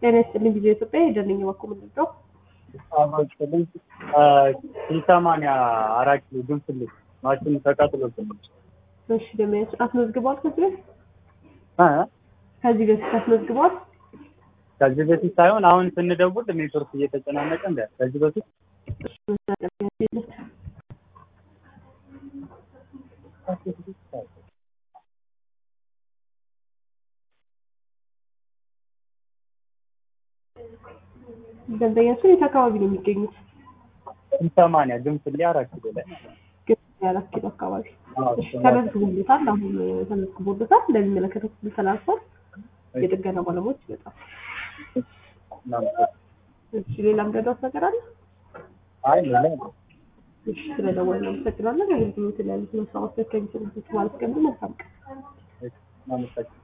ጤና ይስጥልኝ ጊዜ ኢትዮጵያ ሄደልኝ በኩል ምንድነው አማችልኝ ሰማንያ አራት ኪሎ ግንፍልህ ማሽን ተቃጥሎብን እሺ ደመያች አስመዝግቧል ከዚህ በፊት እ ከዚህ በፊት አስመዝግቧል ከዚህ በፊት ሳይሆን አሁን ስንደውል ኔትወርክ እየተጨናነቀ እንደ ከዚህ በፊት ደንበኛችን የት አካባቢ ነው የሚገኙት ሰማንያ ግንፍልህ አራት ኪሎ ላይ ግን የአራት ኪሎ አካባቢ አዎ፣ እሺ ተመዝግቦለታል አሁን ተመዝግቦለታል እንደሚመለከተው ክፍል ተላልፏል የጥገና ባለሙያዎች ይመጣል እናመሰግናለን። እሺ ሌላም ደዳስ ነገር አለ አይ ሌላ የለም። እሺ ስለደወልን አመሰግናለን አገልግሎት ላይ ያሉትን ሀሳቦች ከሚሰሩበት ማለት ቀን መልካም ቀን እናመሰግናለን።